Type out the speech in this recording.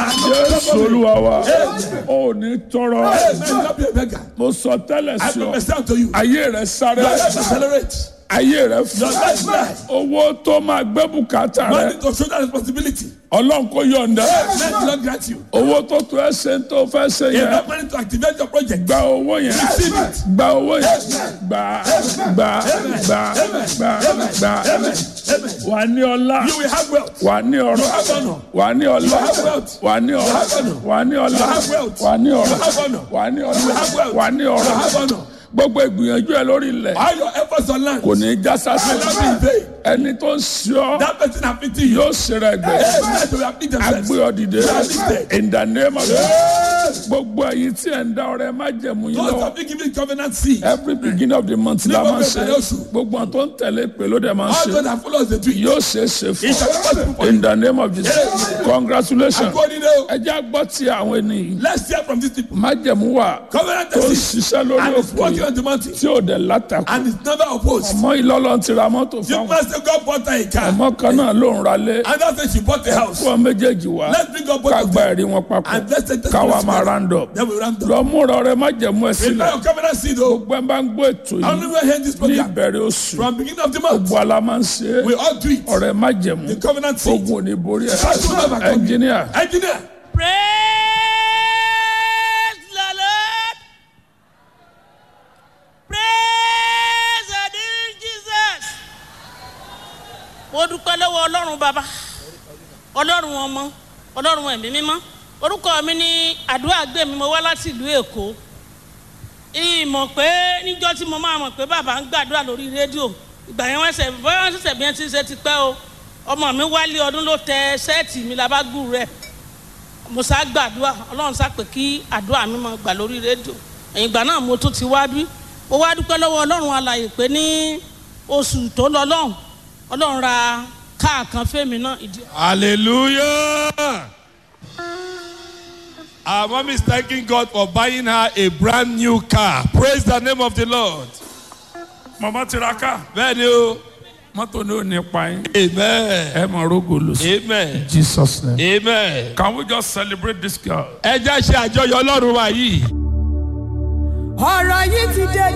jésù olúwa wa ò ní tọrọ Hey, may you not be a beggar. mo sọ tẹ́lẹ̀ I sí ọ prophesy unto you. ayé rẹ sáré Your life accelerate. ayé rẹ Your fún life rise. owó tó máa gbé bùkátà rẹ Money to shoulder responsibility. ọlọ́run kò yọ̀ǹda Let the Lord grant you. owó tó tó ẹ ṣe ń tó fẹ́ ṣe yẹn Enough money to activate your project. gba owó yẹn Receive it. gba owó yẹn gba gba gba gba gba wà ní ọlá You will have wealth. wà ní ọrọ̀ have honor. wà ní ọlá have wealth. wà ní ọrọ̀ have honor. wà ní ọlá have wealth. wà ní ọrọ̀ have honor. wà ní have ọlá wealth. wà ní You ọrọ̀ have honor. gbogbo ìgbìyànjú ẹ lórí ilẹ̀ All your efforts on land kò will ní í já sásì not be in vain. ẹni tó ń ṣe ọ That person afflicting you. yóò ṣe rẹ gbẹ Hey, man, they will afflict themselves. agbé ọ dìde in the name of Jesus gbogbo ẹ̀yin tí ẹ ń dá ọrẹ má jẹ̀mú yín Those lọ́wọ́ have been given covenant seed. every beginning of the month la máa ń ṣe Ní gbogbo ìbẹ̀rẹ̀ oṣù. gbogbo àwọn tó ń tẹ̀lé pé ló dẹ̀ máa ń All ṣe those that follow us, they do it. yóò ṣe é ṣe fún It shall be possible ọ for you. in the name of Jesus congratulations According to ẹ jẹ́ àgbọ̀ tí àwọn ènìyàn Let's hear from these people. májẹ̀mú wà Covenant tó ń seed. ṣiṣẹ́ lórí And it's òkú working yìí on the mountain. tí ò dẹ̀ látakò And it's never opposed. ọmọ ìlọ́lọ́ ti ra mọ́tò You fáwọn must say God bought her a car. ọmọ kan náà ló ń ralé And that's why she bought a house. fún ọ méjèèjì wá Let's bring up both ká of gba them. ẹ̀rí wọn papọ̀ And let's take the káwa máa together. round up Then we round up. lọ múra ọrẹ májẹ̀mú ẹ sílẹ̀ Prepare your covenant seed, oh. gbogbo ẹ bá ń gbọ́ ètò I yìí only will hear this ní program. ìbẹ̀rẹ̀ oṣù From beginning of the month, gbogbo ala máa ń ṣe é we all do it. ọrẹ májẹ̀mú The covenant seed. ogun ò ní borí ẹ That's what I'm coming. ẹnjìníà Engineer. Praise the Lord. Praise the dear Jesus. Mo dúpẹ́ lọ́wọ́ Ọlọ́run bàbá, Ọlọ́run ọmọ, Ọlọ́run ẹ̀mí mímọ́. Orúkọ mi ní àdúrà gbé mi, mo wá láti ìlú Èkó. Ìmọ̀ pé níjọ́ tí mo máa mọ̀ pé bàbá ń gbàdúrà lórí rédíò. Ìgbà yẹn wọ́n ṣẹ̀ bọ́yá wọ́n ṣẹ̀ṣẹ̀ bí wọ́n ti ṣe ti pẹ́ o. Ọmọ mi wálé ọdún ló tẹ sẹ́ẹ̀tì mi labágù rẹ̀ mo sá gbàdúrà ọlọ́run sá pé kí àdúrà mi máa gbà lórí rédíò ẹ̀yìn ìgbà náà mo tún ti wá bí mo wá dúpẹ́ lọ́wọ́ ọlọ́run alàyè pé ní oṣù tó lọ lọ́hùn ọlọ́run ra káà kan fẹ́mi náà ìdí. Hallelujah. Our mom is thanking God for buying her a brand new car. Praise the name of the Lord. màmá tiraka Bẹ́ẹ̀ni o. mọ́tò ní ò ní pa yín Amen. ẹ máa rógò lò sí Amen. Jesus name. Amen. Can we just celebrate this girl? Ẹ jẹ́ ṣe àjọyọ̀ Ọlọ́run wa yìí. ọ̀rọ̀ yìí ti dé